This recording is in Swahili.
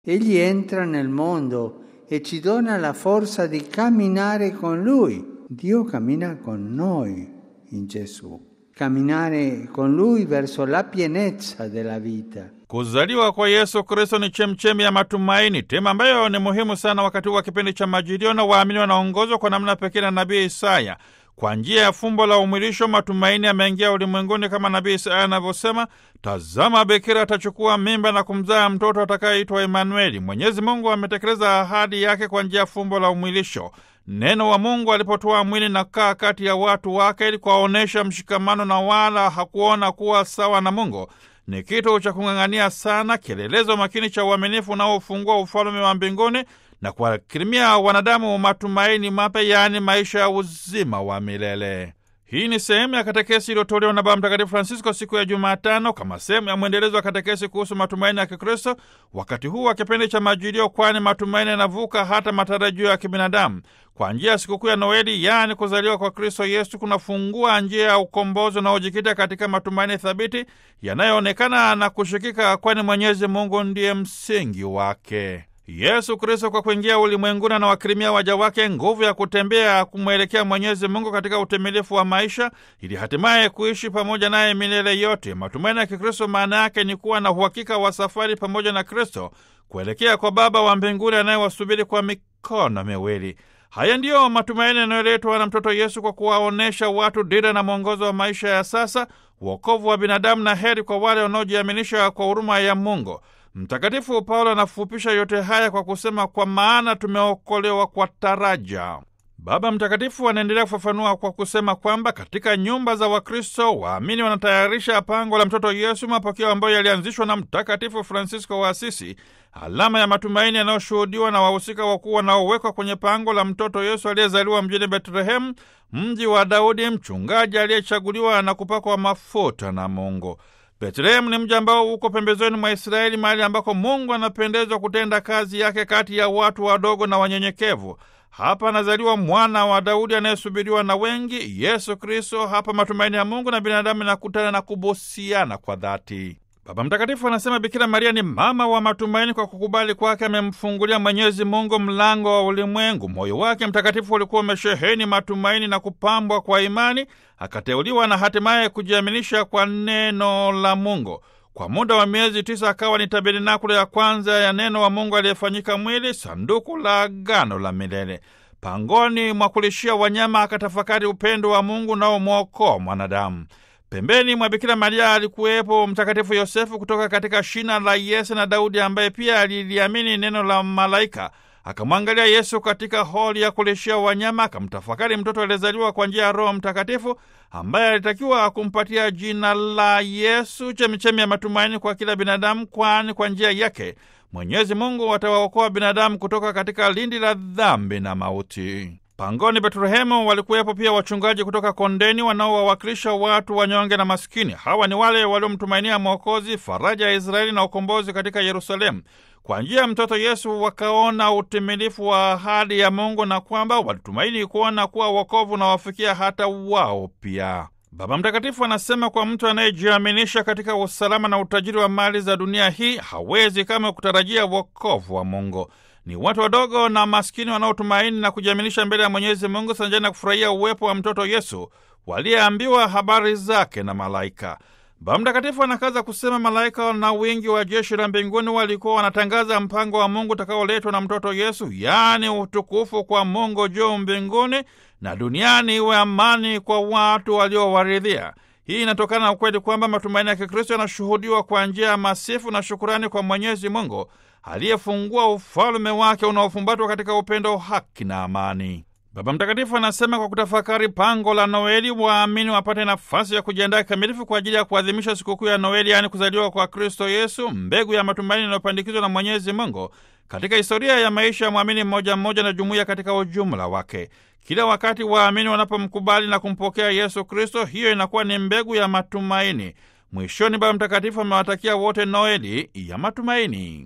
Egli entra nel mondo e ci dona la forza di camminare con Lui. Dio cammina con noi in Gesù. Camminare con Lui verso la pienezza della vita. Kuzaliwa kwa Yesu Kristo ni chemchemi ya matumaini, tema ambayo ni muhimu sana wakati wa kipindi cha Majilio, na waamini wanaongozwa kwa namna pekee na nabii Isaya. Kwa njia ya fumbo la umwilisho, matumaini yameingia ulimwenguni, kama nabii Isaya anavyosema, tazama, bikira atachukua mimba na kumzaa mtoto atakayeitwa Emanueli. Mwenyezi Mungu ametekeleza ahadi yake kwa njia ya fumbo la umwilisho. Neno wa Mungu alipotoa mwili na kaa kati ya watu wake ili kuwaonyesha mshikamano, na wala hakuona kuwa sawa na Mungu ni kitu cha kung'ang'ania sana, kielelezo makini cha uaminifu unaofungua ufalme wa mbinguni na kuwakirimia wanadamu matumaini mapya, yaani maisha ya uzima wa milele. Hii ni sehemu ya katekesi iliyotolewa na Baba Mtakatifu Francisco siku ya Jumatano kama sehemu ya mwendelezo wa katekesi kuhusu matumaini ya Kikristo wakati huu wa kipindi cha Majilio, kwani matumaini yanavuka hata matarajio ya kibinadamu. Kwa njia ya sikukuu ya Noeli, yaani kuzaliwa kwa Kristo Yesu, kunafungua njia ya ukombozi unaojikita katika matumaini thabiti yanayoonekana na kushikika, kwani Mwenyezi Mungu ndiye msingi wake. Yesu Kristo kwa kuingia ulimwenguni anawakirimia waja wake nguvu ya kutembea kumwelekea Mwenyezi Mungu katika utimilifu wa maisha ili hatimaye kuishi pamoja naye milele yote. Matumaini ya Kikristo maana yake ni kuwa na uhakika wa safari pamoja na Kristo kuelekea kwa Baba wa mbinguni anayewasubiri kwa mikono miwili. Haya ndiyo matumaini yanayoletwa na mtoto Yesu kwa kuwaonyesha watu dira na mwongozo wa maisha ya sasa, wokovu wa binadamu na heri kwa wale wanaojiaminisha kwa huruma ya Mungu. Mtakatifu Paulo anafupisha yote haya kwa kusema, kwa maana tumeokolewa kwa taraja. Baba Mtakatifu anaendelea kufafanua kwa kusema kwamba katika nyumba za Wakristo waamini wanatayarisha pango la mtoto Yesu, mapokeo ambayo yalianzishwa na Mtakatifu Francisco wa Asisi, alama ya matumaini yanayoshuhudiwa na wahusika wakuu wanaowekwa kwenye pango la mtoto Yesu aliyezaliwa mjini Betlehemu, mji wa Daudi, mchungaji aliyechaguliwa na kupakwa mafuta na Mungu. Betlehemu ni mji ambao uko pembezoni mwa Israeli, mahali ambako Mungu anapendezwa kutenda kazi yake kati ya watu wadogo na wanyenyekevu. Hapa anazaliwa mwana wa Daudi anayesubiriwa na wengi, Yesu Kristo. Hapa matumaini ya Mungu na binadamu inakutana na kubusiana kwa dhati. Baba Mtakatifu anasema Bikira Maria ni mama wa matumaini. Kwa kukubali kwake amemfungulia Mwenyezi Mungu mlango wa ulimwengu. Moyo wake mtakatifu ulikuwa umesheheni matumaini na kupambwa kwa imani, akateuliwa na hatimaye kujiaminisha kwa neno la Mungu. Kwa muda wa miezi tisa akawa ni tabernakulo ya kwanza ya neno wa Mungu aliyefanyika mwili, sanduku la agano la milele. Pangoni mwa kulishia wanyama akatafakari upendo wa Mungu unaomwokoa mwanadamu. Pembeni mwa Bikira Maria alikuwepo Mtakatifu Yosefu kutoka katika shina la Yese na Daudi ambaye pia aliliamini neno la malaika. Akamwangalia Yesu katika holi ya kulishia wanyama, akamtafakari mtoto aliyezaliwa kwa njia ya Roho Mtakatifu ambaye alitakiwa kumpatia jina la Yesu, chemichemi ya matumaini kwa kila binadamu, kwani kwa njia yake Mwenyezi Mungu atawaokoa binadamu kutoka katika lindi la dhambi na mauti. Pangoni Betlehemu walikuwepo pia wachungaji kutoka kondeni wanaowawakilisha watu wanyonge na maskini. Hawa ni wale waliomtumainia Mwokozi, faraja ya Israeli na ukombozi katika Yerusalemu. Kwa njia ya mtoto Yesu wakaona utimilifu wa ahadi ya Mungu na kwamba walitumaini kuona kuwa wokovu unawafikia hata wao pia. Baba Mtakatifu anasema kwa mtu anayejiaminisha katika usalama na utajiri wa mali za dunia hii hawezi kama kutarajia wokovu wa Mungu. Ni watu wadogo na maskini wanaotumaini na kujiaminisha mbele ya Mwenyezi Mungu sanjani na kufurahia uwepo wa mtoto Yesu waliyeambiwa habari zake na malaika. Baba Mtakatifu anakaza kusema malaika na wingi wa jeshi la mbinguni walikuwa wanatangaza mpango wa Mungu utakaoletwa na mtoto Yesu, yaani utukufu kwa Mungu juu mbinguni na duniani iwe amani kwa watu waliowaridhia. Hii inatokana na ukweli kwamba matumaini ya Kikristo yanashuhudiwa kwa njia ya masifu na shukurani kwa Mwenyezi Mungu aliyefungua ufalume wake unaofumbatwa katika upendo, haki na amani. Baba Mtakatifu anasema kwa kutafakari pango la Noeli, waamini wapate nafasi ya kujiandaa kikamilifu kwa ajili ya kuadhimisha sikukuu ya Noeli, yaani kuzaliwa kwa Kristo Yesu, mbegu ya matumaini inayopandikizwa na Mwenyezi Mungu katika historia ya maisha ya mwamini mmoja mmoja na jumuiya katika ujumla wake. Kila wakati waamini wanapomkubali na kumpokea Yesu Kristo, hiyo inakuwa ni mbegu ya matumaini. Mwishoni, Baba Mtakatifu amewatakia wote Noeli ya matumaini.